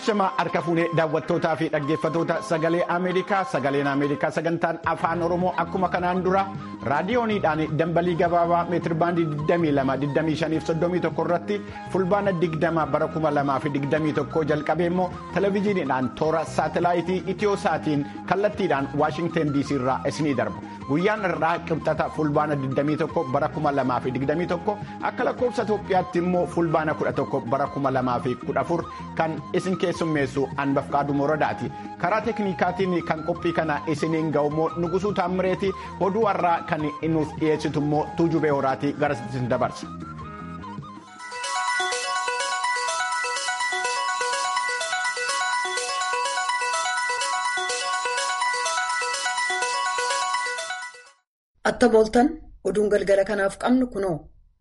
Ashamaa harka fuunee daawwattootaa fi dhaggeeffatoota sagalee Ameerikaa sagaleen Ameerikaa sagantaan afaan Oromoo akkuma kanaan dura raadiyooniidhaan dambalii gabaabaa meetirbaandii 22-25-31 irratti fulbaana 20 bara 2021 jalqabee immoo televezyiiniidhaan toora saatelaayitii Itiyooosaatiin kallattiidhaan Waashingteen DC irraa isinii darbu. Guyyaan irraa qibxata fulbaana 21 bara 2021 akka lakkoofsa Itoophiyaatti immoo fulbaana 11 bara 2014 kan isin keessummeessu Anbafqaaduu Moradaati. Karaa teeknikaatiin kan qophii kana isiniin ga'u immoo Nugusuu Taammireeti oduu har'aa kan nuuf dhiyeessitu immoo Tuujubee Horaatii gara isin dabarsa. Atta booltan oduun galgala kanaaf qabnu kunoo.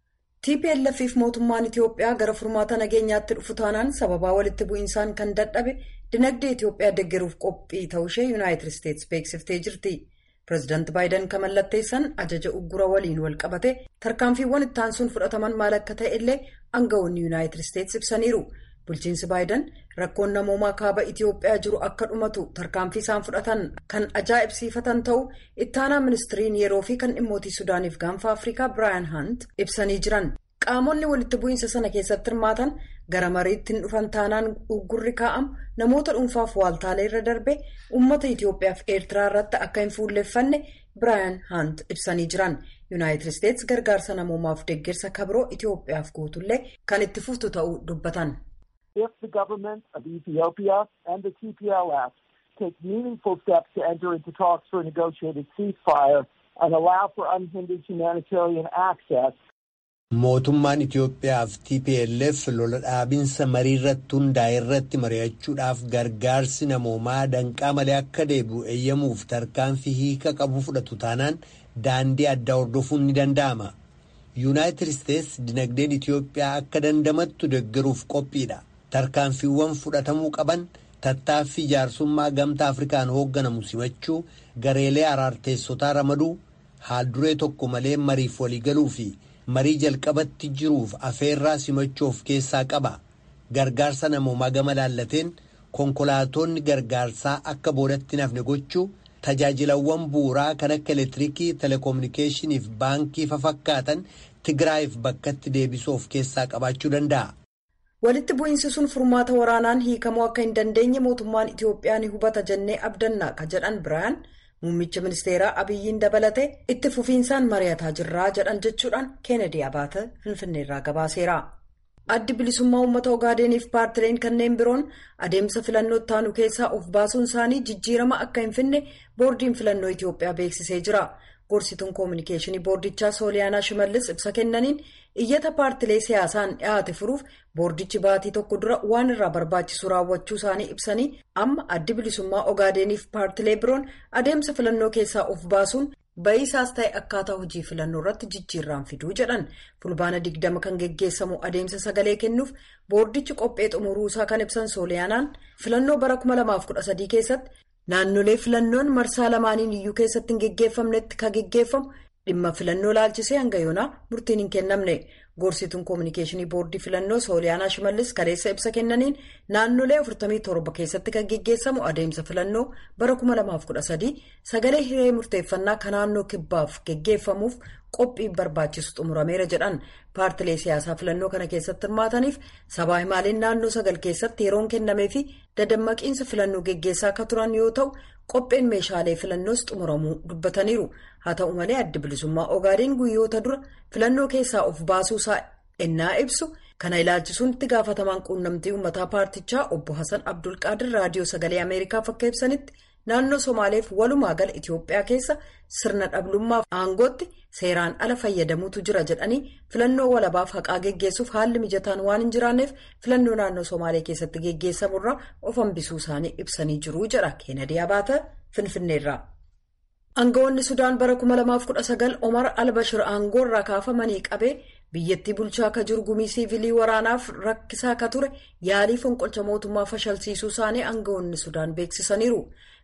TPLF fi mootummaan Itiyoophiyaa gara furmaata nageenyaatti dhufu taanaan sababaa walitti bu'insaan kan dadhabe dinagdee Itiyoophiyaa deeggaruuf qophii ta'ushee Yuunaayitid Isteetsi beeksiftee jirti. Pireezidaanti Baayiden kan mallatteessan ajaja uggura waliin wal qabate tarkaanfiiwwan itti aansuun fudhataman maal akka ta'e illee aangawoonni Yuunaayitid Isteetsi ibsaniiru. Bulchiinsi Baayiden rakkoon namoomaa kaaba Itiyoophiyaa jiru akka dhumatu tarkaanfii isaan fudhatan kan ajaa'ibsiifatan ta'uu ittaanaa ministiriin yeroo fi kan dhimmootii Sudaaniif gaanfa Afrikaa Biraayan Haant ibsanii jiran. Qaamonni walitti bu'iinsa sana keessatti hirmaatan gara mariitti hin dhufan taanaan uggurri kaa'amu namoota dhuunfaaf waaltaalee irra darbe uummata Itiyoophiyaa fi Eertiraa irratti akka hin fuulleffanne Biraayan Haant ibsanii jiran. Yuunaayitid Isteetsi gargaarsa namoomaaf deeggarsa kabiroo Itiyoophiyaaf guutullee kan itti fuftu ta'uu dubbatan. if the government of Ethiopia and the TPLF take meaningful steps to enter into talks for a negotiated ceasefire and allow for unhindered humanitarian access. Mootummaan Itiyoophiyaa fi TPLF lola dhaabinsa marii irratti hundaa'e irratti mari'achuudhaaf gargaarsi namoomaa danqaa malee akka deebi'u eeyyamuuf tarkaanfii hiika qabu fudhatu taanaan daandii addaa hordofuun ni danda'ama. Yuunaayitid Isteetsi dinagdeen Itiyoophiyaa akka dandamattu deeggaruuf qophiidha. Tarkaanfiiwwan fudhatamuu qaban tattaaffii jaarsummaa gamtaa Afrikaan hoogganamu simachuu gareelee araarteessotaa ramaduu haalduree tokko malee mariif waliigaluu fi marii jalqabatti jiruuf afeerraa simachuu of keessaa qaba. Gargaarsa namoomaa gama laallateen konkolaatonni gargaarsaa akka boodatti nafne gochuu tajaajilawwan bu'uuraa kan akka elektiriikii telekominikeeshinii fi baankii fafakkaatan Tigraayiif bakkatti deebisuu of keessaa qabaachuu danda'a. Walitti bu'iinsi sun furmaata waraanaan hiikamuu akka hin dandeenye mootummaan Itiyoophiyaa ni hubata jennee abdanna ka jedhan biraan muummicha ministeeraa Abiyyiin dabalate itti fufiinsaan mari'ataa jirraa jedhan jechuudhaan Keenedi Abaata Finfinneerraa gabaaseera. Addi bilisummaa uummata Ogaadeeniif paartileen kanneen biroon adeemsa filannoo taanu keessaa of baasuun isaanii jijjiirama akka hin finne boordiin filannoo Itiyoophiyaa beeksisee jira. Gorsituun koominikeeshinii boordichaa Sooliyaanaa Shimallis ibsa kennaniin iyyata paartilee siyaasaan dhiyaate furuuf boordichi baatii tokko dura waan irraa barbaachisu raawwachuu isaanii ibsanii amma addi bilisummaa Ogaadeeniif paartilee biroon adeemsa filannoo keessaa of baasuun ba'iisaas ta'e akkaataa hojii filannoo irratti jijjiirraan fiduu jedhan fulbaana digdama kan geggeessamu adeemsa sagalee kennuuf boordichi qophee xumuruusaa kan ibsan Sooliyaanaan filannoo bara 2013 keessatti. Naannolee filannoon marsaa lamaaniin iyyuu keessatti hin geggeeffamnetti kan geggeeffamu dhimma filannoo laalchisee hanga yoonaa murtiin hin kennamne gorsituun koominikeeshinii boordii filannoo sooliyaanaa shimallis kaleessa ibsa kennaniin naannolee 47 keessatti kan geggeessamu adeemsa filannoo bara 2013 sagalee hiree murteeffannaa kan naannoo kibbaaf geggeeffamuuf qophiin barbaachisu xumurameera jedhan paartilee siyaasaa filannoo kana keessatti hirmaataniif sabaa himaaleen naannoo sagal keessatti yeroon kennamee fi dadammaqiinsa filannoo geggeessaa akka turan yoo ta'u qopheen meeshaalee filannoos xumuramuu dubbataniiru haa ta'u malee addi bilisummaa ogaadeen guyyoota dura filannoo keessaa of baasuusaa ennaa ibsu kana ilaalchisuun itti gaafatamaan quunnamtii uummataa paartichaa obbo Hasan Abdulqaadir raadiyoo sagalee ameerikaaf akka ibsanitti. Naannoo Somaaleef walumaa gala Itiyoophiyaa keessa sirna dhablummaaf aangootti seeraan ala fayyadamuutu jira jedhanii filannoo walabaaf haqaa geggeessuuf haalli mijataan waan hin jiraanneef filannoo naannoo Somaalee keessatti geggeessamurraa of hambisuu isaanii ibsanii jiru jedha Keenedii Abaata Finfinneerraa. Aangawoonni Sudaan bara 2019 Omar Albashir aangoorraa kaafamanii qabee biyyattii bulchaa akka jiru gumii siivilii waraanaaf rakkisaa akka ture yaalii fonqolcha mootummaa fashalsiisuu isaanii aangawoonni Sudaan beeksisaniiru.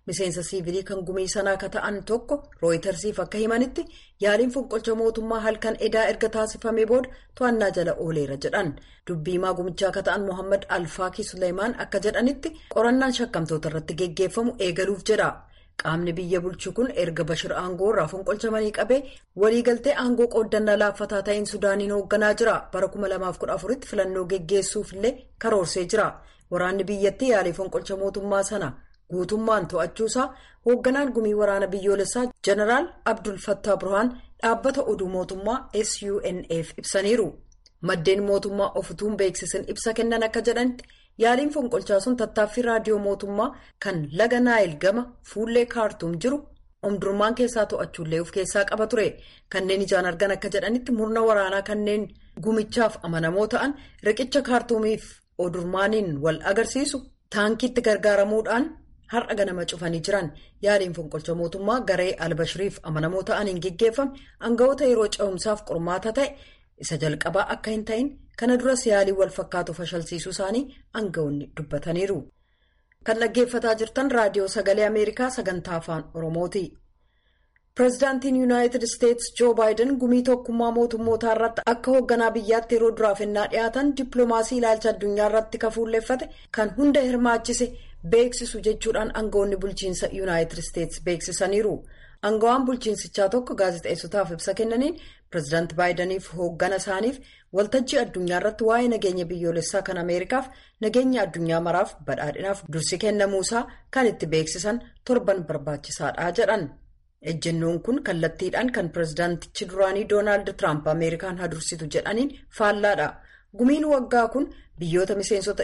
miseensa siivilii kan gumii sanaa akka ta'an tokko rooyitersiif akka himanitti yaaliin fonqolcha mootummaa halkan edaa erga taasifamee booda to'annaa jala ooleera jedhan dubbiimaa gumichaa akka ta'an mohaammed alfaakii suleymaan akka jedhanitti qorannaan shakkamtoota irratti geggeeffamu eegaluuf jedha qaamni biyya bulchu kun erga bashir aangoo irraa fonqolchamanii qabee waliigaltee aangoo qooddannaa laaffataa ta'een sudaaniin hoogganaa jira bara 2014tti filannoo geggeessuuf illee karoorsee jira waraanni biyyattii yaalii fonqolcha mootummaa sana. guutummaan to'achuusaa hoogganaan gumii waraana biyyoolessaa jeneraal abdul fattaa burhaan dhaabbata oduu mootummaa sunf ibsaniiru maddeen mootummaa ofutuun beeksisan ibsa kennan akka jedhanitti yaaliin fonqolchaa sun tattaaffii raadiyoo mootummaa kan laga naayil gama fuullee kaartuum jiru omdurmaan keessaa to'achuullee of keessaa qaba ture kanneen ijaan argan akka jedhanitti murna waraanaa kanneen gumichaaf amanamoo ta'an riqicha kaartuumiif odurmaaniin wal agarsiisu taankiitti gargaaramuudhaan. har'a ganama cufanii jiran yaaliin fonqolcha mootummaa garee albashiriif amanamoo ta'aniin geggeeffame aangawoota yeroo ce'umsaaf qormaata ta'e isa jalqabaa akka hin ta'in kana duras yaalii wal fakkaatu fashalsiisuu isaanii aangawoonni dubbataniiru. kan dhaggeeffataa jirtan raadiyoo sagalee ameerikaa sagantaa afaan oromooti. pireezidaantiin yuunaayitid isteetsi joo baayiden gumii tokkummaa mootummootaa irratti akka hoogganaa biyyaatti yeroo duraaf ennaa dhiyaatan dippiloomaasii ilaalcha addunyaa irratti kafuulleeffate kan hunda hirmaachise. beeksisu jechuudhaan aangawoonni bulchiinsa yuunaayitid isteetsi beeksisaniiru aangawaan bulchiinsichaa tokko gaazexeessotaaf ibsa kennaniin pireezidaanti baayidaniif hooggana isaaniif waltajjii addunyaa irratti waa'ee nageenya biyyoolessaa kan ameerikaaf nageenya addunyaa maraaf badhaadhinaaf dursi kennamuusaa kan itti beeksisan torban barbaachisaadha jedhan ejjennoon kun kallattiidhaan kan pireezidaantichi duraanii doonaald tiraamp ameerikaan hadursitu jedhaniin faallaadha. gumiin waggaa kun biyyoota miseensota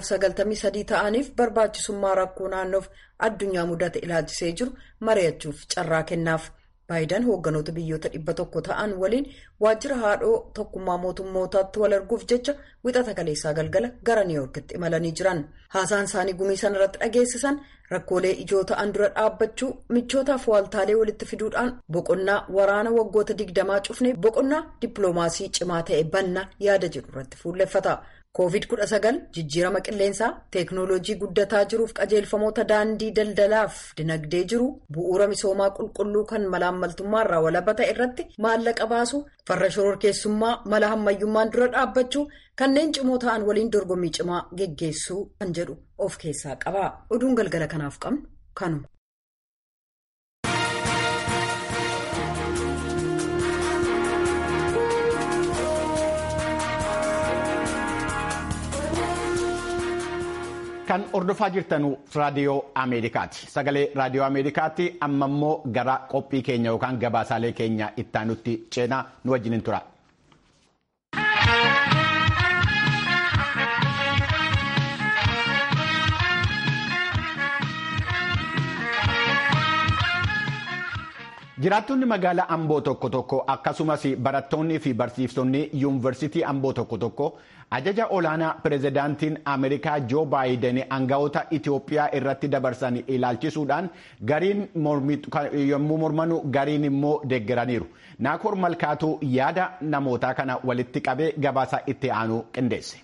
193 ta'aniif barbaachisummaa rakkoo naannoof addunyaa mudate ilaalchisee jiru mari'achuuf carraa kennaaf baayidan hoogganoota biyyoota 100 ta'an waliin waajjira haadhoo tokkummaa mootummootaatti wal arguuf jecha wixata kaleessaa galgala gara niiwoorkitti imalanii jiran haasaan isaanii gumii sana irratti dhageessisan rakkoolee ijoo ta'an dura dhaabbachuu michootaaf waaltaalee walitti fiduudhaan boqonnaa waraana waggoota digdamaa cufnee boqonnaa dippiloomaasii cimaa ta'e banna yaada jedhu irratti fuulleffata. covid-19 jijjiirama qilleensaa teeknooloojii guddataa jiruuf qajeelfamoota daandii daldalaaf dinagdee jiru bu'uura misoomaa qulqulluu kan malaammaltummaa irraa walaba ta'e irratti maallaqa baasu farra shororkeessummaa mala hammayyummaan dura dhaabbachuu kanneen cimoo ta'an waliin dorgommii cimaa geggeessuu kan jedhu of keessaa qaba oduun galgala kanaaf qabnu kanuma. Kan hordofaa jirtanu raadiyoo Ameerikaati. Sagalee raadiyoo Ameerikaatti amma immoo gara qophii keenya yookaan gabaasaalee keenya ittaanutti ceenaa nu wajjin tura. Jiraattonni magaalaa Amboo tokko tokko akkasumas barattoonnii fi barsiiftonni yuunivarsiitii Amboo tokko tokko ajaja olaanaa pireezidaantiin Ameerikaa Joo Baayiden aangawoota Itoophiyaa irratti dabarsan ilaalchisuudhaan gariin yommuu mormanu gariin immoo deeggaraniiru. Naakoor Malkaatuu yaada namootaa kana walitti qabee gabaasa itti aanu qindeesse.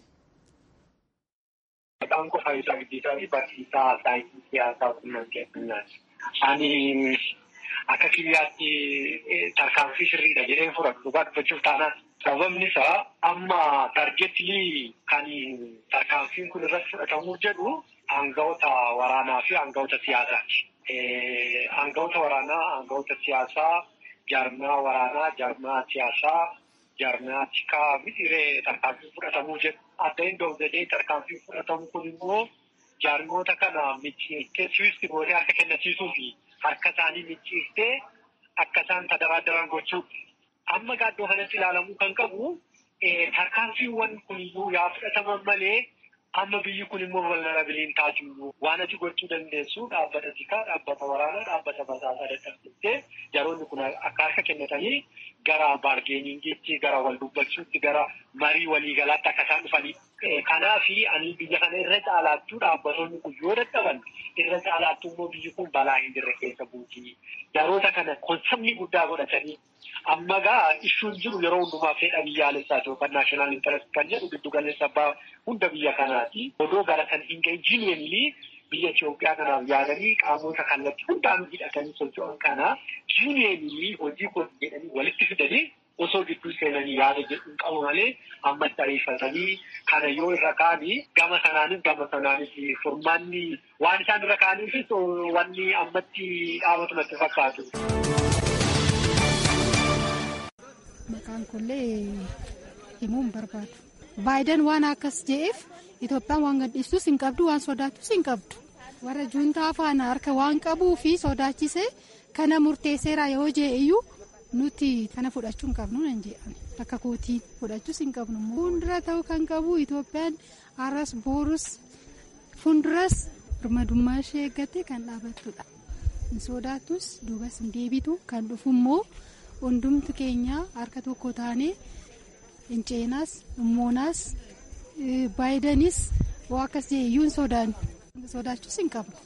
Maqaan koo Faayisaa Guddisaa fi barsiisaa saayinsii siyaasaa quunnamtii addunyaati. Ani akka kiyyaatti tarkaanfii sirriidha jedhee fudhatu dhugaa dubbachuuf taanaan sababni isaa amma taargeetilii kan tarkaanfiin kun irratti fudhatamuu jedhu aangawoota waraanaa fi aangawoota siyaasaati. Aangawoota waraanaa, aangawoota siyaasaa, jaarmaa waraanaa, jaarmaa siyaasaa, jaarmaa tikaa mixiree tarkaanfiin fudhatamuu jedhu. Adda hin doofdee tarkaanfiin fudhatamu kun immoo jaarmoota kana micciirtee siwiisti gootee harka kennisiisuu fi harka isaanii micciirtee akka isaan tadaraadaran gochuudha. Amma gaaddoo kanatti ilaalamuu kan qabu tarkaanfiiwwan kuniyyuu yaa fudhataman malee amma biyyi kun immoo vulnerabiliin taasisu waan ati gochuu dandeessu dhaabbata tikaa, dhaabbata waraanaa, dhaabbata basaasaa dadhabsiistee yeroonni kun akka harka kennatanii gara baargeeningiitti, gara wal dubbachuutti, gara marii waliigalaatti akka isaan dhufanii. Kanaaf ani biyya kana irra caalaattuu dhaabbatonni kun yoo dadhaban irra caalaattuu immoo biyyi kun balaa hin jirre keessa buuti. Yeroota kana konseptii guddaa godhatanii amma gaa issuun jiru yeroo hundumaa fedha biyyaalessaati yookaan naashinaal intarest kan jedhu giddu galeessa abbaa hunda biyya kanaati. Odoo gara kan hin ga'in jiinweenilii biyya Itoophiyaa kanaaf yaadanii qaamota kallattii hundaan hidhatanii socho'an kana yuuniyeenii hojii kun jedhanii walitti fidanii osoo gidduu seenanii yaada jedhu qabu malee ammatti ariifatanii kana yoo irra kaanii gama sanaanis gama sanaanis furmaanni waan isaan irra kaaniifis wanni ammatti dhaabatu natti fakkaatu. Maqaan kunillee himuun barbaadu. Baayiden waan akkas je'eef Itoophiyaan waan gadhiistus hin qabdu waan sodaattus hin qabdu. Warra juuntaa faana harka waan qabuu fi sodaachisee kana murteesseera yoo je'e iyyuu nuti kana fudhachuu hin qabnu nan jedhame akka kootiin fudhachuus hin qabnu. Fuuldura ta'uu kan qabu Itoophiyaan har'as boorus fuulduras birmadummaa ishee eeggattee kan dhaabattudha. Hin sodaattus duubas hin deebitu kan dhufu immoo hundumti keenya harka tokko taanee hin ceenaas himmoonaas baayidanis waa akkas jedhe iyyuu hin sodaannu sodaachuus hin qabnu.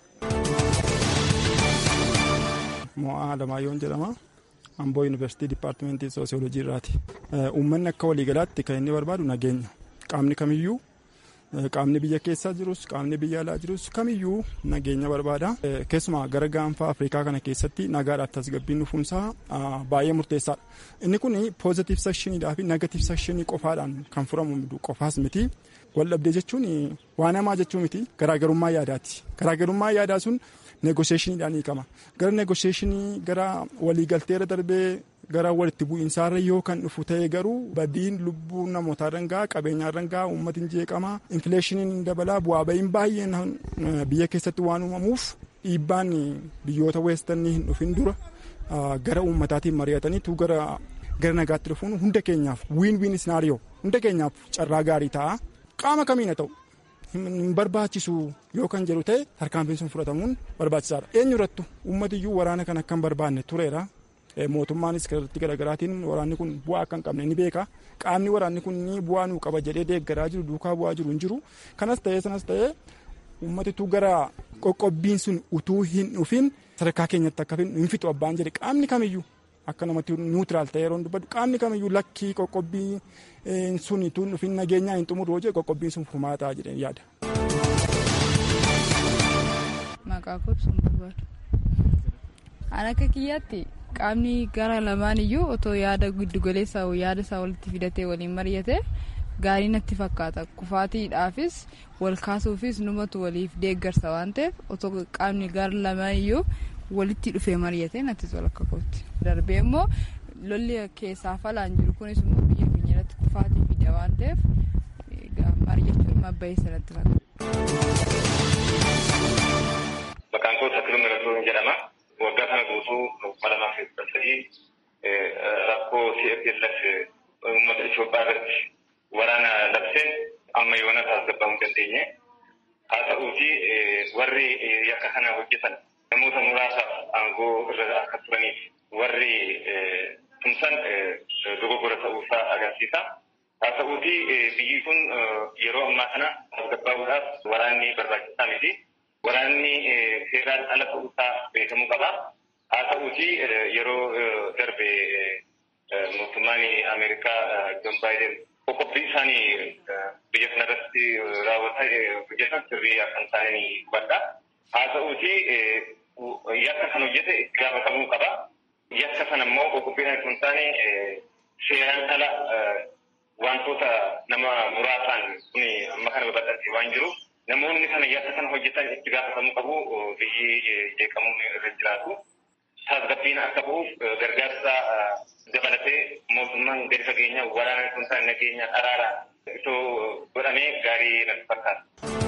Mo'aa Alamaayoon jedhama. Amboo Yuunivarsiitii Dipaartimentii Soosiyoolojii irraati. Uummanni akka waliigalaatti kan inni barbaadu nageenya. Qaamni kamiyyuu qaamni biyya keessaa jirus qaamni biyya alaa jirus kamiyyuu nageenya barbaada. Keessumaa gara gaanfa Afrikaa kana keessatti nagaadhaaf tasgabbiin dhufuunsaa baay'ee murteessaadha. Inni kun poozitiif sekshiniidhaa fi negatiif sekshinii qofaadhaan kan furamu qofaas miti. Waldhabdee jechuun waan hamaa jechuu miti garaagarummaa yaadaati. Garaagarummaa yaadaa sun negosheeshiniidhaan hiikama. Gara negosheeshinii gara waliigalteera darbee gara walitti bu'iinsaarra yoo kan dhufu ta'e garuu badiin lubbuu namootaa dangaa qabeenyaa dangaa uummatiin jeeqama infileeshiniin dabalaa bu'aa ba'iin baay'een biyya keessatti waan uumamuuf dhiibbaan biyyoota weestanii hin dhufin dura gara uummataatiin mari'ataniitu gara gara nagaatti dhufuun hunda keenyaaf wiin wiin isnaariyoo hunda keenyaaf carraa gaarii ta'a qaama kamiin haa ta'u hin barbaachisu yoo kan jedhu ta'e tarkaanfiin sun fudhatamuun barbaachisaadha eenyu irrattu uummatiyyuu waraana kan akka hin barbaanne tureera. mootummaanis irratti garaagaraatiin waraanni kun bu'aa akka hin qabne ni beeka qaamni waraanni kun ni bu'aa nuu qaba jedhee deeggaraa jiru duukaa bu'aa jiru hin jiru kanas ta'ee sanas ta'ee uummatitu gara qoqqobbiin sun utuu hin dhufin sadarkaa keenyatti akka hin fixu abbaan jedhe qaamni kamiyyuu akka namatti niwutiraal ta'ee yeroo dubbatu qaamni kamiyyuu lakkii qoqqobbii sun utuu hin dhufin nageenyaa hin xumuru hojii qoqqobbiin sun furmaataa jedhee yaada. Maqaa kobsuun barbaadu. An akka kiyyaatti qaamni gara lamaan iyyuu otoo yaada giddugaleessaa yaada isaa walitti fidatee waliin mari'ate gaarii natti fakkaata kufaatiidhaafis wal kaasuufis numatu waliif deeggarsa waan ta'eef otoo qaamni gara lamaan iyyuu walitti dhufee mari'ate natti tola akka kootti darbee immoo lolli keessaa falaan jiru kunis immoo biyya keenya irratti kufaatii fida waan ta'eef mari'achuun mabbayeessa natti fakkaata. Maqaan koo Sakiruu Miratuu jedhama. waggaa kana guutuu kuma lamaa fi kudha sadii rakkoo CFLF uummata Itoophiyaa irratti waraana labseen amma yoona tasgabbaa'uu hin dandeenye. Haa ta'uuti warri yakka kana hojjetan namoota muraasaaf aangoo irra akka turaniif warri tumsan dogoggora ta'uusaa agarsiisa. Haa ta'uuti biyyi kun yeroo ammaa kana tasgabbaa'uudhaaf waraanni barbaachisaa miti. Waraanni seeraan ala ta'uusaa beekamuu qaba. Haa ta'uuti yeroo darbe mootummaan Ameerikaa Joon Baayiden qoqqobbii isaanii biyya kana irratti raawwataa hojjetan sirrii akka hin taane hubadha. Haa ta'uuti yakka kan hojjete itti gaafatamuu qaba. Yakka sana immoo qoqqobbiin akka hin taane seeraan ala wantoota nama muraasaan kun amma kana babal'atee waan jiruuf namoonni kana yakka kana hojjetan itti gaafatamuu qabu biyyi jeeqamuun irra jiraatu. Tasgabbiin akka bu'uuf gargaarsa dabalatee mootummaan gadi fageenya waraana kun ta'an nageenya araara itoo godhamee gaarii natti fakkaata.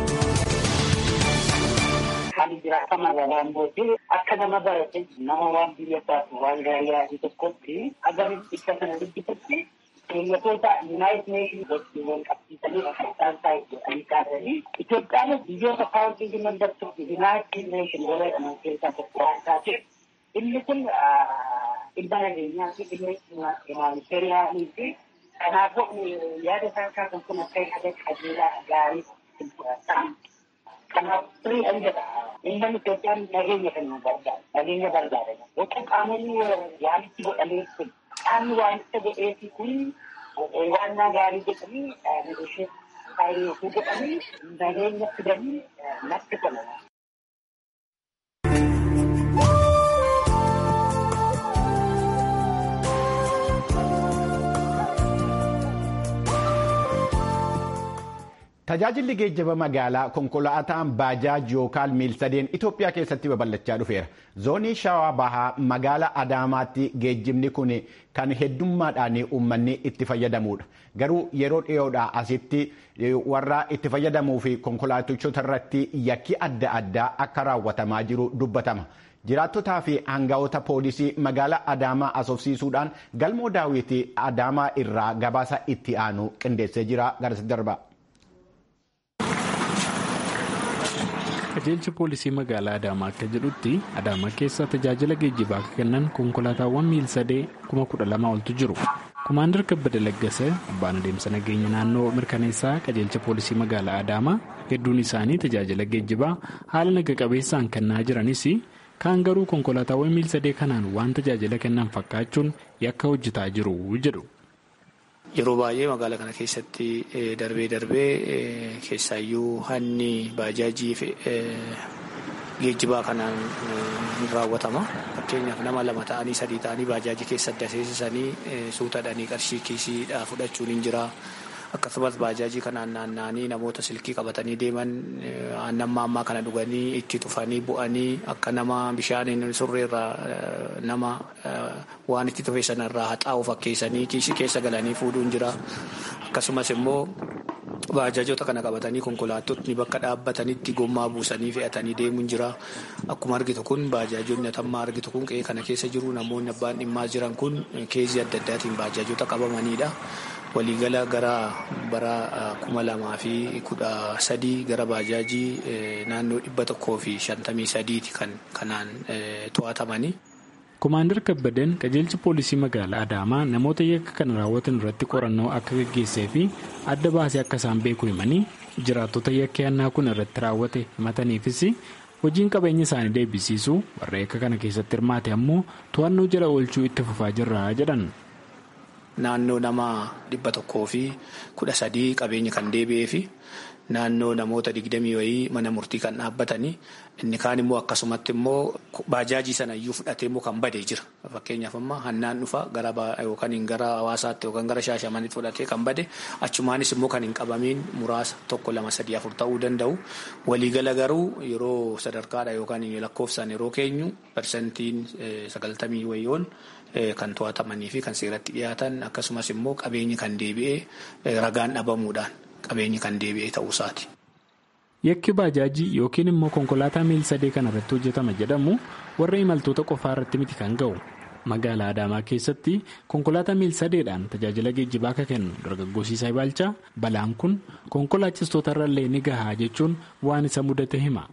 Hali jiraatama waan booddee akka nama barate nama waan biyya isaati waan gaarii yaadu tokkotti agarin ibsa kana dubbisutti keeyyatoota Yuunaayit Neeshin wajjin wal qabsiisanii akka isaan taa'e jedhanii kaasanii Itoophiyaanis biyyoota kaawwantii mandartuu Yuunaayit Neeshin godhaman keessaa tokko waan taateef inni kun dhimma nageenyaa fi dhimma humanitariyaanii fi kanaafuu yaada isaan kaasan kun akka yaada qajeelaa gaarii ta'a. Kanaaf firii an jedha. Inni Itoophiyaan nageenya kan barbaada. Nageenya barbaada. Yookaan qaamonni yaalitti godhamee kun qaamni waanicha godheefi kun waan gaarii jedhanii negoosheet faayilii godhanii nageenya fidanii natti tola. Tajaajilli geejjiba magaalaa konkolaataan baajaaj yookaan miilsadeen Itoophiyaa keessatti babal'achaa dhufeera. Zoonii Shawaa Bahaa magaalaa Adaamaatti geejjibni kun kan heddummaadhaan uummanni itti fayyadamudha. Garuu yeroo dhiyoodhaa asitti warra itti fayyadamuu fi konkolaatichota irratti yakki adda addaa akka raawwatamaa jiru dubbatama. Jiraattotaa fi hangawoota poolisii magaalaa Adaamaa asoofsiisuudhaan galmoo daawwitii Adaamaa irraa gabaasa itti aanu qindeessee jira. Garasi darba. qajeelcha poolisii magaalaa adaamaa akka jedhutti adaamaa keessa tajaajila geejjibaa akka kennan konkolaataawwan miilsadee kuma kudha lama oltu jiru kumaandar kabbada laggasa abbaan adeemsa nageenya naannoo mirkaneessaa qajeelcha poolisii magaalaa adaamaa hedduun isaanii tajaajila geejjibaa haala naga qabeessaan kennaa jiranis kaan garuu konkolaataawwan miilsadee kanaan waan tajaajila kennan fakkaachuun yakka hojjetaa jiru jedhu. Yeroo baay'ee magaalaa kana keessatti darbee darbee keessaayyuu hanni baajaajii fi geejjibaa kanaan raawwatama. Fakkeenyaaf nama lama ta'anii sadii ta'anii baajaajii keessa adda seensisanii suutadhanii qarshii kiisiidhaa fudhachuun hin jira. Akkasumas baajaajii kanaan naanna'anii namoota silkii qabatanii deeman aannan maammaa kana dhuganii itti tufanii bu'anii akka nama bishaan surreerraa nama waan itti tufe sanarraa haxaa'u fakkeessanii kiisii keessa galanii fuudhuun jira. Akkasumas immoo baajaajota kana qabatanii konkolaattotni bakka dhaabbatanitti gommaa buusanii fe'atanii deemuun jira. Akkuma argitu kun baajaajonni atammaa argitu kun qe'ee kana keessa jiru namoonni abbaan dhimmaa jiran kun keezii adda addaatiin baajaajota qabamanidha. waliigala gara bara kuma lamaa fi kudha sadii gara baajaajii naannoo dhibba tokkoo fi shantamii sadiiti kan kanaan to'atamanii. Komaandar Kabbadeen qajeelchi poolisii magaalaa Adaamaa namoota yakka kana raawwatan irratti qorannoo akka gaggeessee fi adda baasee akka isaan beeku himanii jiraattota yakka yannaa kun irratti raawwate himataniifis hojiin qabeenya isaanii deebisiisuu warra yakka kana keessatti hirmaate ammoo to'annoo jala oolchuu itti fufaa jirra jedhan. Naannoo nama dhibba tokkoo fi kudha sadii qabeenya kan deebi'ee fi naannoo namoota digdamii wayii mana murtii kan dhaabbatanii inni kaan immoo akkasumatti immoo baajaajii sana iyyuu fudhatee immoo kan badee jira. Fakkeenyaaf amma hannaan dhufa gara yookaan gara hawaasaatti yookaan gara shaashamanitti fudhatee kan bade achumaanis immoo kan hin qabamiin muraasa tokko lama sadii afur ta'uu danda'u. Waliigala garuu yeroo sadarkaadha yookaan lakkoofsaan yeroo keenyu parsantiin sagaltamii wayiyoon. Kan to'atamanii fi kan seeratti dhiyaatan akkasumas immoo qabeenyi kan deebi'ee ragaan dhabamuudhaan qabeenyi kan deebi'ee ta'uusaati. Yakki baajaajii yookiin immoo konkolaataa miil sadee kana irratti hojjetama jedhamu warra imaltoota qofaa irratti miti kan ga'u. Magaalaa Adaamaa keessatti konkolaataa miil sadeedhaan tajaajila geejjibaa akka kennu dargaggoosiisaa Ibaalchaa balaan kun konkolaachistoota irrallee ni gahaa jechuun waan isa mudate hima.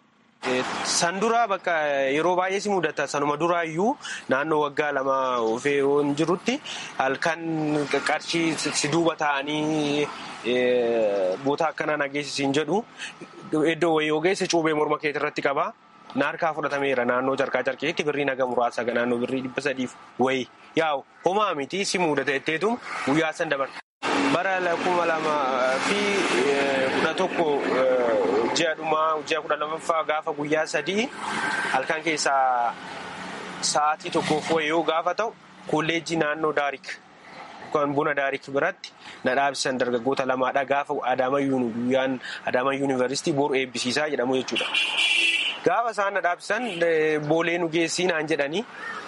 San duraa bakka yeroo baay'ee si mudata sanuma duraayyuu naannoo waggaa lama ofee waan jirutti halkan qarshii si duuba ta'anii boota akkanaa nageessisiin jedhu iddoo wayii ogeessi cuubee morma keetii irratti qaba. Naarkaa fudhatameera naannoo carqaa carqeetti birrii naga muraasa naannoo birrii dhibba sadiif wayii yaa'u homaa miti si mudata jetteetu guyyaa san dabarta. Bara kuma lamaa fi kudha tokko ji'a dhumaa ji'a kudha lamaffaa gaafa guyyaa sadii halkan keessaa sa'aatii tokkoof yoo gaafa ta'u kolleejjii naannoo daarik kan buna daarik biratti na dhaabsisan dargaggoota lamaadha gaafa Adaamaa guyyaan Adaamaa yuunivarsiitii boru eebbisiisaa jedhamu jechuudha. Gaafa isaan na dhaabsisan boolee nu geessii naan jedhanii.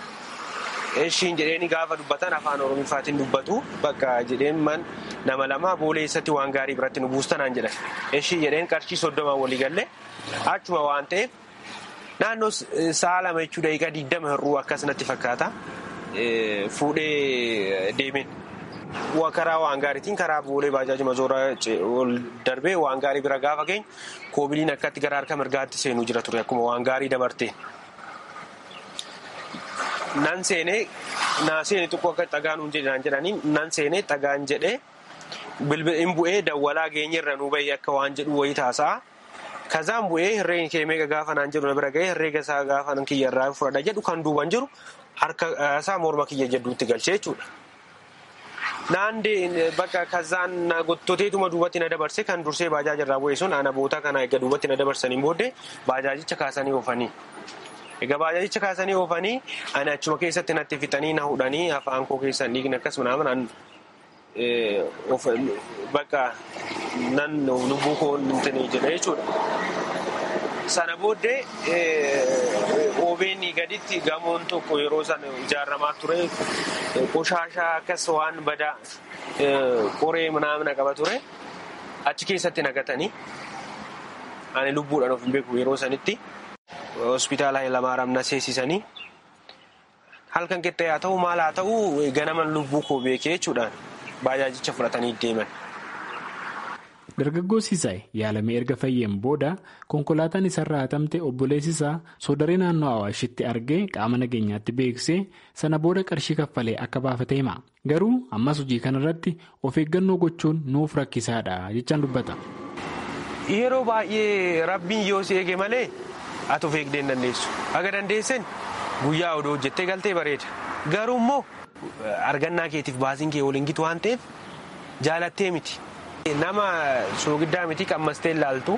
Eshiin jedheeni gaafa dubbatan afaan oromiifaatiin dubbatu bakka jedheen man nama lama boolee eessatti waan gaarii biratti nu buustanaan jedhan. Eshii jedheen qarshii soddomaan walii galle achuma waan ta'eef naannoo sa'a lama jechuu daqiiqaa digdama hir'uu akkasumatti fakkaata fuudhee deemeen. Karaa waan gaariitiin karaa boolee baajaaji mazoora ol darbee waan gaarii bira gaafa geenyu koobiliin akkatti gara harka mirgaatti seenuu jira ture akkuma waan gaarii dabarteen. Nan seenee naa seenee xiqqoo akka dhagaan nuun jedhanii nan seenee dhagaan jedhee bilbilin bu'ee dawwalaa geenyerra nu bahee akka waan jedhu wayii taasa'a. Kazaan bu'ee herreega kee meeqa gaafa naan jedhu na bira gahee herreega isaa gaafa nan kiyyarraa fudhadha jedhu kan duuban jiru harka isaa morma kiyya jedhuutti galchee jechuudha. Naandee bakka kazaan gottoteetuma duubatti na dabarse kan dursee baajaajarraa bu'ee sun ana boota kana egaa duubatti na dabarsanii booddee baajaajicha kaasanii oofanii. Egaa baajaajicha kaasanii oofanii ani achuma keessatti natti fixanii na hudhanii afaan koo keessan dhiigni akkasuma naaman bakka nan lubbuu koo hin jedha jechuudha. Sana booddee OBN gaditti gamoon tokko yeroo sana ijaaramaa ture qoshaashaa akkas waan badaa qoree manaamna qaba ture achi keessatti naqatanii ani lubbuudhaan of hin beeku yeroo sanitti hospitaala Hayilamaaraam na seensisanii halkan qixxee haa ta'u maal haa ta'u ganaman lubbuu koo beekee jechuudhaan baajaajicha fudhatanii deeman. Dargaggoo Sisaay yaalamee erga fayyeen booda konkolaataan isarraa hatamte obboleessi isaa soodaree naannoo Awaashitti argee qaama nageenyaatti beeksisee sana booda qarshii kaffalee akka baafate hima. Garuu ammas hojii kanarratti of eeggannoo gochuun nuuf rakkisaadha jechaan dubbata. Yeroo baay'ee rabbiin yoo si eege malee ati of eegdee hin dandeessu. Haga dandeessen guyyaa odoo hojjettee galtee bareeda. Garuu immoo argannaa keetiif baasiin kee waliin gitu waan ta'eef jaalattee miti. Nama soogiddaa miti qammastee ilaaltu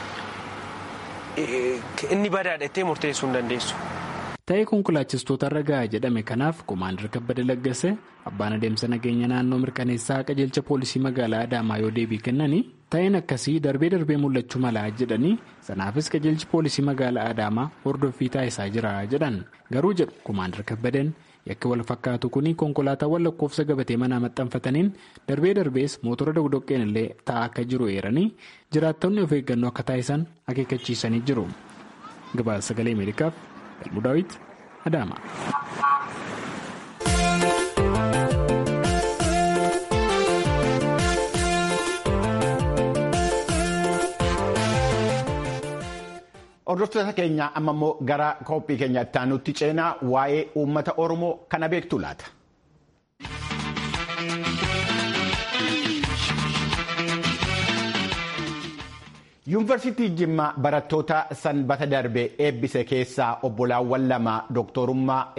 inni badaadhattee murteessuu hin dandeessu. Ta'ee konkolaachistoota irra gahaa jedhame kanaaf Komaandar Kabbada Laggase abbaan adeemsa nageenya naannoo mirkaneessaa qajeelcha poolisii magaalaa Adaamaa yoo deebii kennanii ta'een akkasii darbee darbee mul'achuu malaa jedhanii sanaafis qajeelchi poolisii magaalaa Adaamaa hordoffii taasisaa jira jedhan garuu jedhu Komaandar Kabbadeen yakki wal fakkaatu kun konkolaataawwan lakkoofsa gabatee manaa maxxanfataniin darbee darbees mootora dogdoqqeen illee taa'aa akka jiru eeranii jiraattonni of eeggannoo akka taasisan akeekkachiisanii jiru. Gabaasa sagalee Ameerikaaf Galmuu Daawit Adaama. Hordoftoota keenya amma immoo gara qophii keenya itti aanutti ceenaa waa'ee uummata Oromoo kana beektu laata. Yuunivarsiitii Jimmaa barattoota sanbata darbe eebbise keessaa obbolaawwan lama dooktorummaa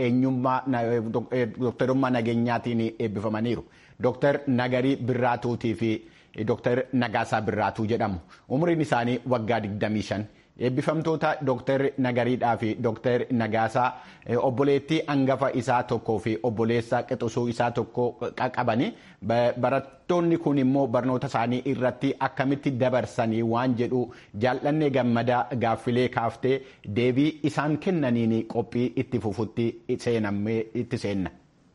nageenyaatiin eebbifamaniiru. Dooktar Nagarii Birraatuutii fi Dooktar Nagaasaa Birraatuu jedhamu. Umriin isaanii waggaa 25. eebbifamtoota dooktar nagariidhaa fi dooktar nagaasaa obboleettii hangafa isaa tokkoo fi obboleessa qixusuu isaa tokko qabani barattoonni kun immoo barnoota isaanii irratti akkamitti dabarsanii waan jedhu jaallanne gammadaa gaaffilee kaaftee deebii isaan kennaniin qophii itti fufutti itti seenna.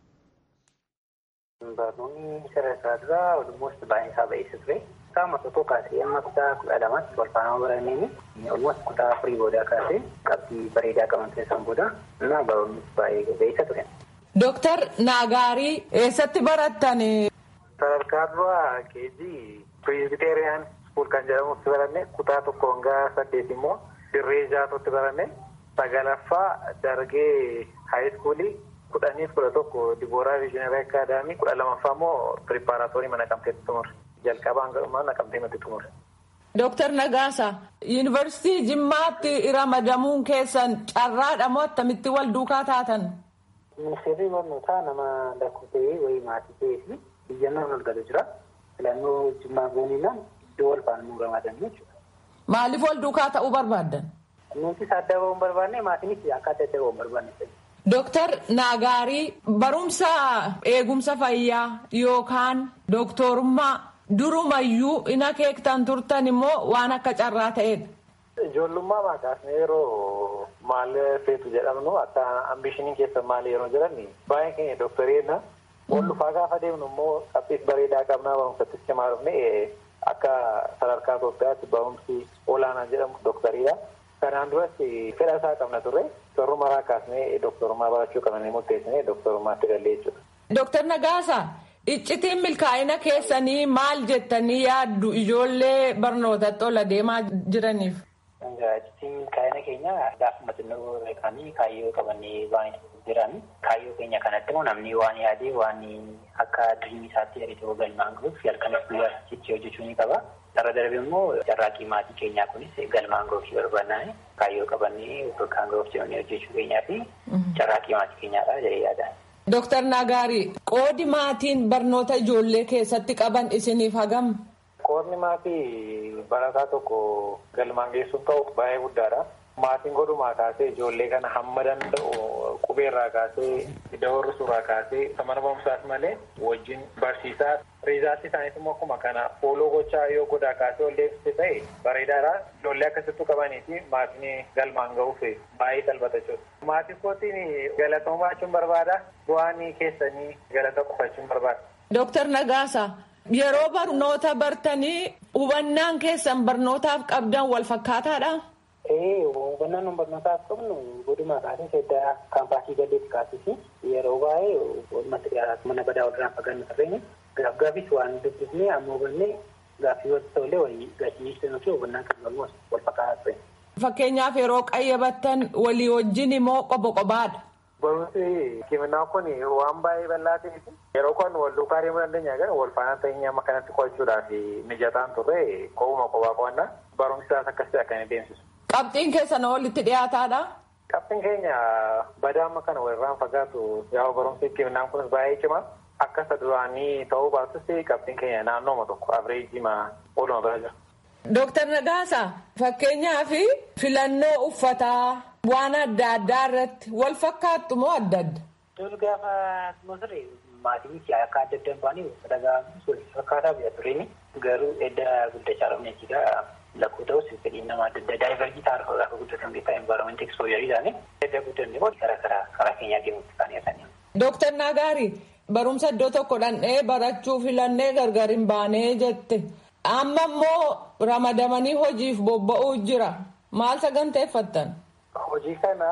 Barnoonni sadarkaa duraa walumatti baay'een isaa ba'eessa ture. Qaama tokko kaasee amma kutaa kudha lamaatti wal faana baranneen olmas kutaa afurii boodaa kaasee qabxii bareedaa qaban keessan booda እና barnoonni baay'ee ba'eessa ture. Dooktar Naagaarii eessatti barattan? Sadarkaa duraa keejii Pireezbiteeriyaan iskuul kan jedhamutti baranne kutaa tokko hanga saddeet immoo dirree jaatotti baranne sagalaffaa dargee haayiskuulii kudhaniif kudha tokko dibooraa viizhinari akaadaamii kudha lamaffaa immoo piripaaraatoorii mana qabxeetti tumure. jalqabaan galumaa naqamtee nuti tumure. Dooktar Nagaasa, Yuunivarsiitii Jimmaatti ramadamuun keessan carraadha moo akkamitti wal duukaa taatan? Ministeerri barnootaa nama lakkoofsee wayii maatii ta'ee fi biyyannoon ol galu jira. Filannoo Jimmaa gooniinaan iddoo wal faana nuu ramadan jechuudha. Maaliif wal duukaa ta'uu barbaaddan? Nuti adda ba'uun barbaanne maatiinis akkaataa adda ba'uun barbaanne. Dooktar Naagaarii barumsa eegumsa fayyaa yookaan dooktorummaa durumayyuu ina keektan turtan immoo waan akka carraa ta'edha. Ijoollummaa maqaasni yeroo maal feetu jedhamnu akka ambishiniin keessa maal yeroo jedhan baay'een keenya dooktareedha. Ol dhufaa gaafa deemnu immoo qabxiis bareedaa qabnaa barumsattis cimaa dhufne akka sadarkaa Itoophiyaatti barumsi olaanaa jedhamu dooktariidha. Kanaan duras fedha isaa qabna turre sorrumaraa kaasnee dooktorummaa barachuu qabnanii murteessinee dooktorummaatti galle jechuudha. Dooktar Nagaasa, iccitiin milkaa'ina keessanii maal jettanii yaaddu ijoollee barnootatti ol adeemaa jiraniif? Iccitiin milkaa'ina keenya gaafuma xinnoo beekanii kaayyoo qabanii waan jiran kaayyoo keenya kanatti immoo namni waan yaadee waan akka diriirii isaatti yaadate galmaan gahuuf halkanis guyyaa cichii hojjechuu ni qaba. Sarara darbe immoo carraaqqii maatii keenyaa kunis galmaan gahuuf barbaannaan kaayyoo qabannee bakkaan gahuuf jedhanii hojjechuu keenyaa fi carraaqqii maatii keenyaadha jedhee yaada. Dooktar Nagaarii, qoodi maatiin barnoota ijoollee keessatti qaban isiniif hagam? Qoodni maatii barataa tokko galmaan geessuun ta'u baay'ee guddaadha. Maatiin godhumaa kaasee ijoollee kana hamma danda'u qubeerraa kaasee dawarri suuraa kaasee mana barumsaas malee wajjin barsiisaa riizaatti isaaniis immoo akkuma kana fooloo gochaa yoo godaa kaasee ol deebiste ta'e bareedaadha ijoollee akkasittuu qabanii fi maatiin galmaan ga'uuf baay'ee salphata jechuudha. Maatii kootiin galatooma jechuun barbaada bu'aan keessanii galata qofachuun barbaada. Dooktar Nagaasa yeroo barnoota bartanii hubannaan keessan barnootaaf qabdan wal fakkaataadha. Ee hubannaan barnootaaf qabnu goduma kaasee seddaa kaampaasii gaddeetti kaasisi yeroo baay'ee walumatti dhiyaatu mana badaa walirraan fagaannu tarreeni gaaf gaafis waan dubbisnee amma hubannee gaaffii walitti ta'ullee walii gachiisanii fi hubannaan kan galmu wal fakkaataa ture. Fakkeenyaaf yeroo qayyabattan walii wajjin immoo qoba qobaadha. Barumsi kiminaa kun waan baay'ee bal'aa ta'eef yeroo kun wal duukaa deemuu dandeenya gara wal faana ta'ee amma kanatti qo'achuudhaaf mijataan turre qobuma qobaa qo'annaa barumsi isaas akkasii akka inni deemsisu. Qabxiin keessan walitti dhiyaataadha. Qabxiin keenya badaa amma kana walirraan fagaatu yaa barumsi kiminaan kunis baay'ee cimaa akka isa duraanii ta'uu baatus qabxiin keenya naannooma tokko abireejiima ooluma bira jira. Dooktar Nagaasa fakkeenyaaf filannoo uffataa waan adda addaa irratti wal fakkaattu moo adda adda? Dur gaafa ture maatiin akka adda adda baanii uffata gaafis wal fakkaataa biyya tureeni garuu edda guddachaa dhufne jechuudha. Lakkoo ta'us fedhiin nama adda addaa daayivarjii ta'a gaafa guddatan beekaa envaaroomentii ekspoojarii isaanii edda guddanne booda karaa karaa karaa keenyaa deemuutti kan dhiyaatanii. Dooktar Nagaari barumsa iddoo tokko dhandhee barachuu filannee gargar hin baanee jette. Amma immoo ramadamanii hojiif bobba'uu jira. Maal saganteeffattan? Hojii kana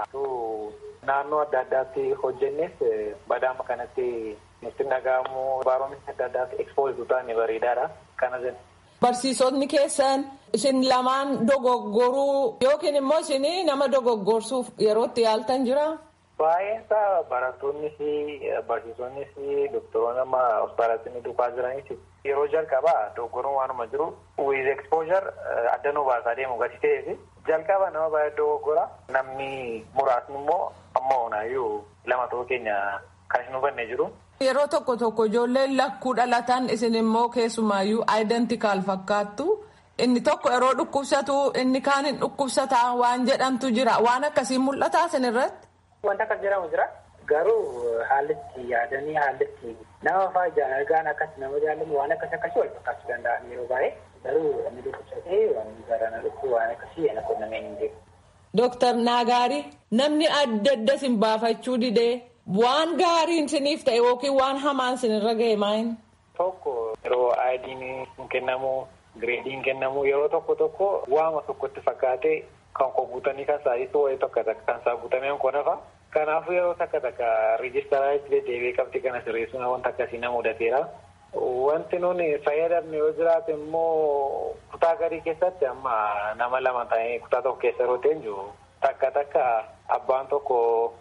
naannoo adda addaatti hojjennes badaama kanatti nutti dhaga'amu envaaroomentii adda addaatti ekspoozii taane bareedaadha. Kana jenna. Barsiisonni keessan isin lamaan dogoggoruu yookiin immoo isin nama dogoggorsuuf yerootti yaaltan jira? Baay'een isaa barattoonni fi barsiisonni fi doktoroonni amma hospitaalatti ni dhufaa jiranis yeroo jalqabaa dogoggoruun waanuma jiru with exposure adda nu baasaa deemu gadi ta'ee fi jalqaba nama baay'ee dogoggora namni muraasni immoo amma onaayyuu lama ta'uu keenya kan hin hubanne jiru. Yeroo tokko tokko ijoolleen lakkuu dhalatan isin immoo keessumaayyuu identical fakkaattu. Inni tokko yeroo dhukkubsatu inni kaan hin dhukkubsataa waan jedhamtu jira. Waan akkasii mul'ataa isin irratti? Wanta akkas jedhamu jira. Garuu haallitti yaadanii haallitti nama fa'aa jaalalgaan akkas nama jaalamu waan akkas akkasii wal fakkaachuu danda'an yeroo baay'ee. Garuu inni dhukkubsatee waan garana dhukkuu waan akkasii yana qunnamee hin deemu. Dooktar Naagaari namni adda adda isin baafachuu didee waan gaariin isiniif ta'e yookiin waan hamaan isinirra ga'e maayin? Tokko yeroo aayidiin hin kennamu gireediin kennamu yeroo tokko tokko waama tokkotti fakkaatee kan koo guutanii kan saayisu wayii tokko kan isaa guutameen koo nafa. Kanaafuu yeroo takka takka riijistaraa itti deebi'ee qabxii kana sirreessuun wanta akkasii na mudateera. Wanti nuni fayyadamne yoo jiraate immoo kutaa garii keessatti amma nama lama ta'ee kutaa tokko keessa yeroo teenyu takka takka abbaan tokko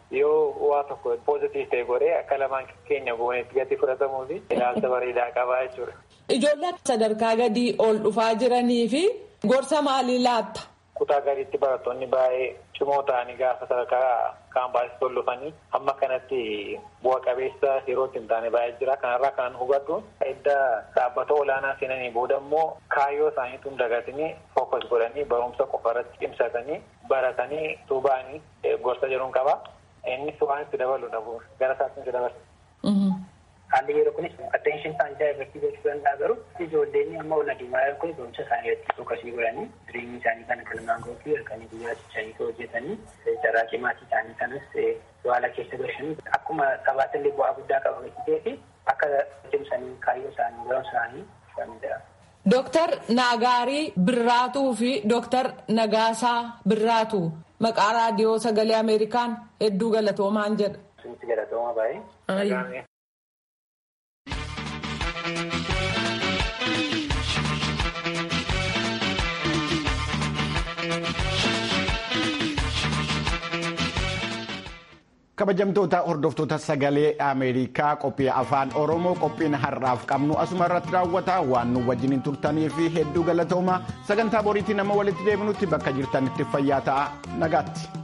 yoo waa tokko poozitiif ta'e godhee akka lamaan keenya goonetti gadi fudhatamuu fi ilaalcha bareedaa qabaa jechuudha. Ijoollee sadarkaa gadii ol dhufaa jiranii fi gorsa maalii laatta? Kutaa gadiitti barattoonni baay'ee cimoo ta'anii gaafa sadarkaa kaampaasii ol dhufanii amma kanatti bu'a qabeessa yerootti hin taane baay'ee jira. Kanarraa kan hubadhu edda dhaabbata olaanaa seenanii booda immoo kaayyoo isaaniitu hin dagatanii fookas godhanii barumsa qofa irratti cimsatanii baratanii tuuba'anii gorsa jedhuun qaba. Innis waan itti dabalu dhabu gara isaatti itti dabarsa. Haalli yeroo kunis attention isaanii daayivartii gochuu danda'a garuu ijoolleen amma ol adeemaa jiran kun barumsa isaanii irratti fookasii godhanii jireenya isaanii kana galmaan ga'uu halkanii guyyaa cichanii hojjetanii carraaqii maatii isaanii kanas waala keessa galchanii akkuma sabaatti illee bu'aa guddaa qaba gatii fi akka cimsanii kaayyoo isaanii barumsa isaanii fudhanidha. Dooktar Naagaarii Birraatuu fi Dooktar Nagaasaa Birraatuu maqaa raadiyoo sagalee Ameerikaan hedduu galatoomaan jedha. Sunitti galatooma baay'ee. kabajamtoota hordoftoota sagalee ameerikaa qophii afaan oromoo qophiin har'aaf qabnu asuma irratti raawwata waan nu wajjiniin turtanii fi hedduu galatooma sagantaa boriitii nama walitti deebinutti bakka jirtanitti fayyaa ta'a nagaatti.